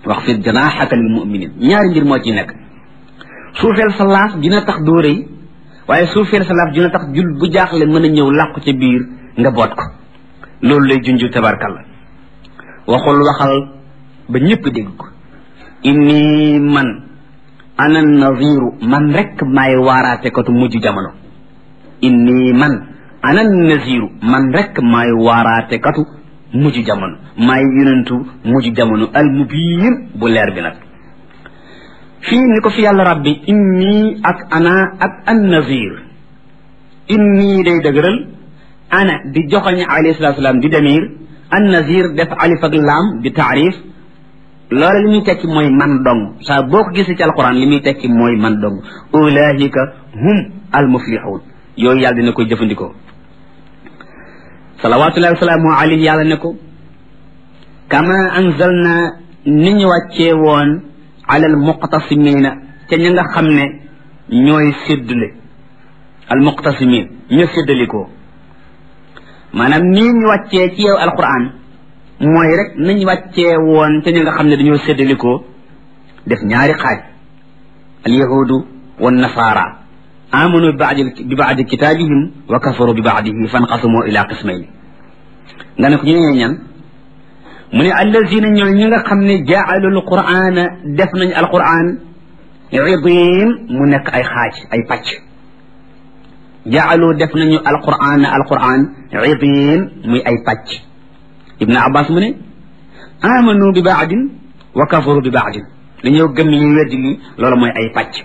wax fi janaaxaka lil muminin ñaari mbir moo ci nekk suufeel sa laaf dina tax doo rëy waaye suufeel sa laaf dina tax jul bu jaaxle mën a ñëw làqu ca biir nga boot ko loolu lay junju tabarkalla waxul waxal ba ñëpp dégg ko inni man ana naziru man rek maay waaraate katu mujj jamono inni man ana naziru man rek maay waaraate katu mujj jamono maay yonentu mujj jamono al mubiin bu leer bi nag fii ni ko fi yàlla rabbi inni ak ana ak an nazir inni day dëgëral ana di joxoñ alayhi salatu salaam di demir an nazir def alif ak laam di taarif loola li muy tekki mooy man dong saa boo ko gisee ci alquran li muy tekki mooy man dong ulaahika hum al muflixuun yooyu yàlla dina koy jëfandikoo salawatullahi wasalaamu alayhi yàlla ne ko kama anzalna ni ñu wàccee woon ala al muqtasimina ca ña nga xam ne ñooy séddale al muqtasimin ña séddalikoo maanaam nii ñu wàccee ci yow alquran mooy rek nañ wàccee woon ca ña nga xam ne dañoo séddalikoo def ñaari xaaj al yahudu wa nasaara amanu bi baadi bi baadi kitaabihim wa kafaru bi baadihi fanqasumu ila qismayni nga ne ko ñu ñee ñan mu ne allazina ñooy ñi nga xam ne jaalu alqur'ana def nañ alqur'an idim mu nekk ay xaaj ay pàcc jaalu def nañu alqur'an alqur'an idim muy ay pàcc ibnu abbas mu ne amanu bi baadin wa kafaru bi baadin dañoo gëm li ñuy weddi li loolu mooy ay pàcc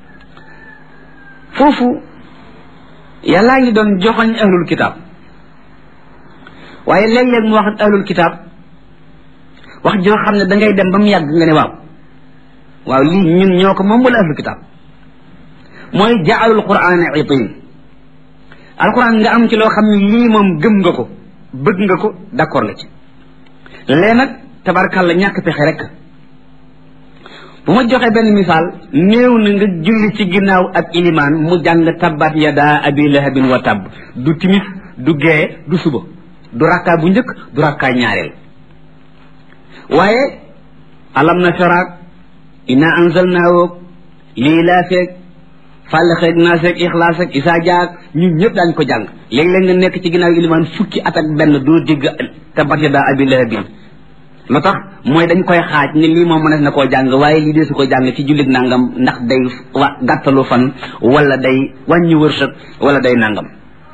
foofu yàllaa ngi doon joxoñ ahlul kitab waaye léeg-léeg mu wax ahlul kitab wax joo xam ne da ngay dem ba mu yàgg nga ne waaw waaw lii ñun ñoo ko moom wala ahlul kitab mooy jaalul qur'ana itin alquran nga am ci loo xam ne lii moom gëm nga ko bëgg nga ko d'accord nga ci lee nag tabarkàlla ñàkk pexe rek bu ma joxee benn misaal néew na nga julli ci ginnaaw ak ilimaan mu jàng tabbat yada abi lahabin wa tabb du timis du gee du suba du rakkaa bu njëkk du rakkaa ñaareel waaye alam na sharaak inna anzalnaahu lii laa feeg fàllaxeeg naaseeg ixlaaseeg isaa jaag ñun ñëpp daañ ko jàng léeg-léeg nga nekk ci ginnaaw ilimaan fukki at ak benn doo dégg tabbat yada abi lahabin lu tax mooy dañ koy xaaj ni lii moom mënees na koo jàng waaye lii dee su ko jàng ci jullit nangam ndax day wa gàttalu fan wala day wàññi wërsëg wala day nangam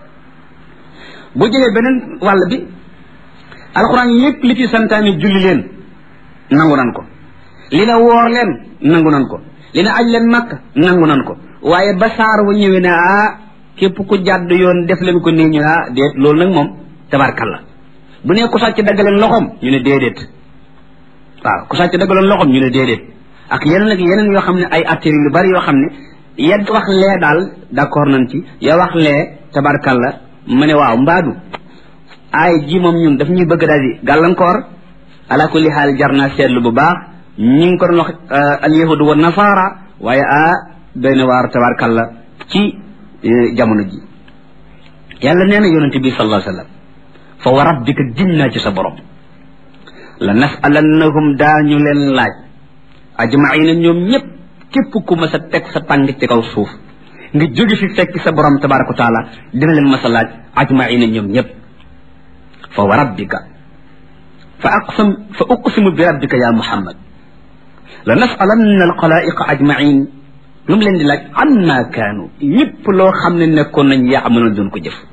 boo jëlee beneen wàll bi alxuraan yépp li ci santaani julli leen nangu nan ko li na woor leen nangu nan ko li na aj leen makk nangu nan ko waaye ba saar wa ñëwee ne ah képp ku jàdd yoon def leen ko nii ñu ah déet loolu nag moom tabarkalla bu ne ku sàcc daggaleen loxoom ñu ne déedéet waaw ku sàcc daggaloon loxoom ñu ne déedéet ak yeneen ak yeneen yoo xam ne ay attiri yu bari yoo xam ne yedd wax lee daal d'accord nañ ci ya wax lee tabarkalla ma ne waaw mbaadu ay ji moom ñun daf ñuy bëgg daal di gàllankoor ala kulli xaal jar naa seetlu bu baax ñi ngi ko doon wax al yahudu wa nasaara waaye ah doy na waar tabarkalla ci jamono ji yàlla nee na yonente bi sallallahu alayhi wa sallam fa wa rabbika giñ naa ci sa borom la nasalannahum daañu leen laaj ajmaina ñoom ñëpp képp ku ma sa teg sa tàng ci kaw suuf nga jóge fi fekk sa borom tabaraka wa taala dina leen ma sa laaj ajmaina ñoom ñëpp fa wa rabbika fa aqsam fa uqsimu bi rabbika ya muhammad la nasalanna alxalaiqa ajmain lu mu leen di laaj amma kaanu lépp loo xam ne nekkoon nañ yaamaloon doon ko jëf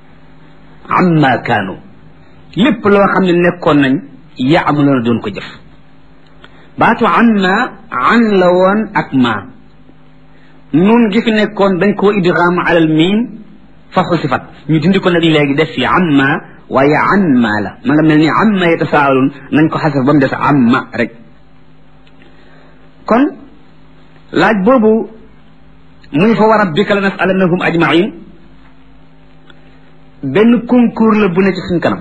amma kaanu lépp loo xam ne nekkoon nañ yaamaloon doon ko jëf baatu amma an la woon ak ma nun gi fi nekkoon dañ koo idgham alal miim fa xusifat ñu dindi ko nag léegi def fi amma waaye an ma la ma nga mel ni amma yatasaalun nañ ko xasaf ba mu des amma rek kon laaj boobu muy fa wa rabbika la nasalannahum ajmain benn concours la bu ne ci suñ kanam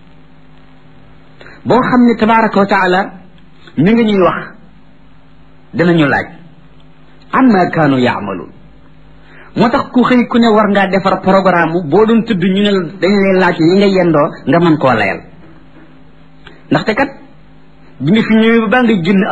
boo xam ne tabaraka wa taala mi ngi ñuy wax danañu laaj amma kaanu yaamaluun moo tax ku xëy ku ne war ngaa defar programme boo doon tudd ñu ne dañ lay laaj yi nga yendoo nga mën koo layal ndaxte kat bi nga fi ñëwee ba baa ngay génn